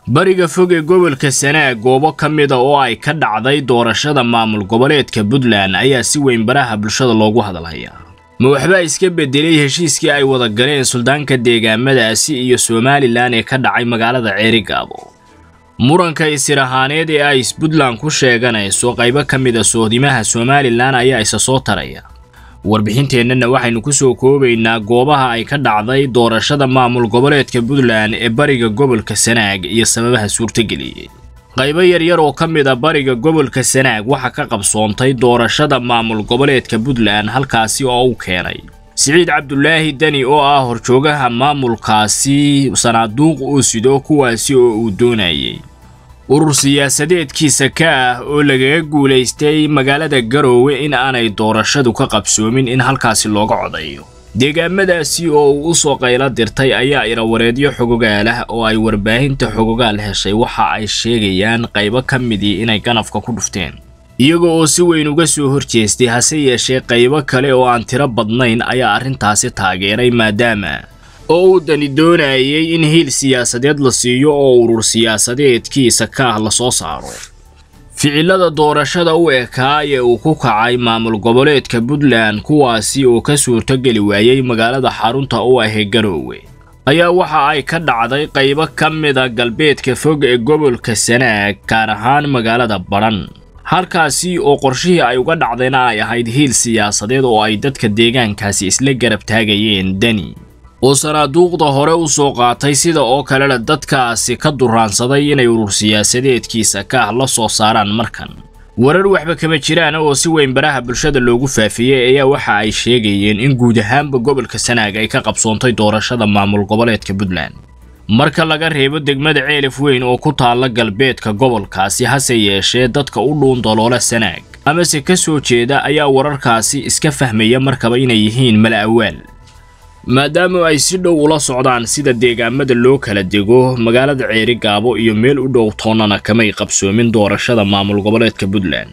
bariga fog ee gobolka sanaag goobo ka mida oo ay ka dhacday doorashada maamul goboleedka puntland ayaa si weyn baraha bulshada loogu hadalhayaa ma waxbaa iska bedelay heshiiskii ay wada galeen suldaanka deegaamadaasi iyo somalilan ee ka dhacay magaalada ceerigaabo muranka isir ahaaneed ee ay puntland ku sheeganayso qaybo ka mida sohdimaha somalilan ayaa isa soo taraya warbixinteennana waxaynu ku soo koobaynaa goobaha ay ka dhacday doorashada maamul goboleedka puntland ee bariga gobolka sanaag iyo sababaha suurtageliyey qaybo yaryar oo ka mid a bariga gobolka sanaag waxaa ka qabsoontay doorashada maamul goboleedka puntland halkaasi oo u keenay siciid cabdulaahi deni oo ah horjoogaha maamulkaasi sanaaduuq uu sido kuwaasi oo uu doonayay urur siyaasadeedkiisa ka ah oo lagaga guulaystay magaalada garoowe in aanay doorashadu ka qabsoomin in halkaasi looga codayo deegaamadaasi oo uu u soo qaylo dirtay ayaa irawareedyo xogogaal ah oo ay warbaahinta xogogaal heshay waxa ay sheegayaan qaybo ka midii inay ganafka ku dhufteen iyaga oo si weyn uga soo horjeestay hase yeeshee qaybo kale oo aan tiro badnayn ayaa arrintaasi taageeray maadaama oo uu dani doonayay in hiil siyaasadeed la siiyo oo urur siyaasadeedkiisa ka ah la soo saaro ficilada doorashada u ekaa ee uu ku kacay maamul goboleedka puntland kuwaasi oo ka suurtogeli waayey magaalada xarunta u ahee garoowe ayaa waxa ay ka dhacday qaybo ka mida galbeedka fog ee gobolka sanaag gaar ahaan magaalada badhan halkaasi oo qorshihii ay uga dhacdayna ay ahayd hiil siyaasadeed oo ay dadka deegaankaasi isla garab taagayeen deni oo sanaaduuqda hore u soo qaatay sida oo kalena dadkaasi ka duraansaday inay urur siyaasadeedkiisa ka ah la soo saaraan markan warar waxba kama jiraan oo si weyn baraha bulshada loogu faafiyey ayaa waxa ay sheegayeen in guud ahaanba gobolka sanaag ay ka qabsoontay doorashada maamul goboleedka puntland marka laga reebo degmada ceelif weyn oo ku taalla galbeedka gobolkaasi hase yeeshee dadka u dhuun daloola sanaag amase ka soo jeeda ayaa wararkaasi iska fahmaya markaba inay yihiin mala awaal maadaama ay si dhow ula socdaan sida deegaamada loo kala dego magaalada ceeri gaabo iyo meel u dhow toonnana kamay qabsoomin doorashada maamul goboleedka puntland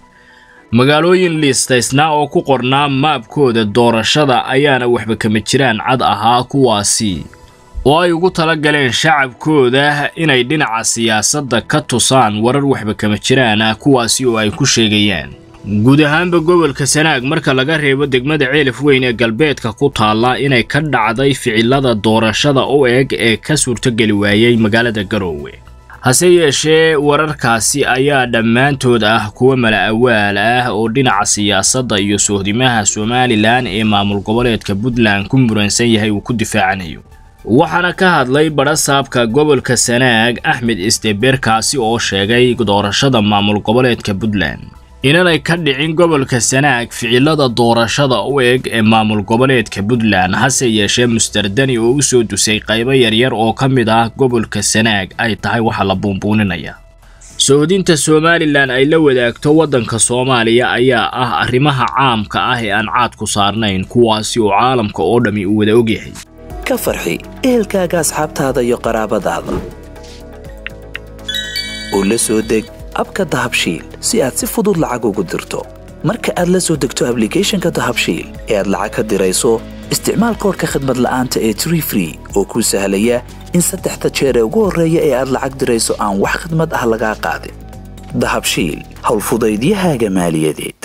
magaalooyin liistaysnaa oo ku qornaa maabkooda doorashada ayaana waxba kama jiraan cad ahaa kuwaasi oo ay ugu tala galeen shacabkooda inay dhinaca siyaasadda ka tusaan warar waxba kama jiraan ah kuwaasi oo ay ku sheegayaan guud ahaanba gobolka sanaag marka laga reebo degmada ceelif weyn ee galbeedka ku taalla inay ka dhacday ficilada doorashada u eg ee ka suurtogeli waayey magaalada garoowe hase yeeshee wararkaasi ayaa dhammaantood ah kuwa mala awaal ah oo dhinaca siyaasadda iyo sohdimaha somalilan ee maamul goboleedka puntland ku muransan yahay uu ku difaacanayo waxaana ka hadlay badhasaabka gobolka sanaag axmed isdeberkaasi oo sheegay doorashada maamul goboleedka puntland inanay ka dhicin gobolka sanaag ficilada doorashada u eg ee maamul goboleedka puntland hase yeeshee mustardani oo u soo dusay qaybo yaryar oo ka mid ah gobolka sanaag ay tahay waxa la buunbuuninaya soodinta somalilan ay la wadaagto waddanka soomaaliya ayaa ah arrimaha caamka ah ee aan caad ku saarnayn kuwaasi oo caalamka oo dhammi uu wada ogyahay ka farxi ehelkaaga asxaabtaada iyo qaraabadaada oo la soo deg abka dahabshiil si aad si fudud lacag ugu dirto marka aad la soo degto ablicathonka dahabshiil ee aad lacag ka dirayso isticmaal koorka khadmad la'aanta ee tree free oo kuu sahlaya in saddexda jeer ee ugu horreeya ee aad lacag dirayso aan wax khadmad ah lagaa qaadin dahabshiil howlfudaydiyahaaga maaliyadeed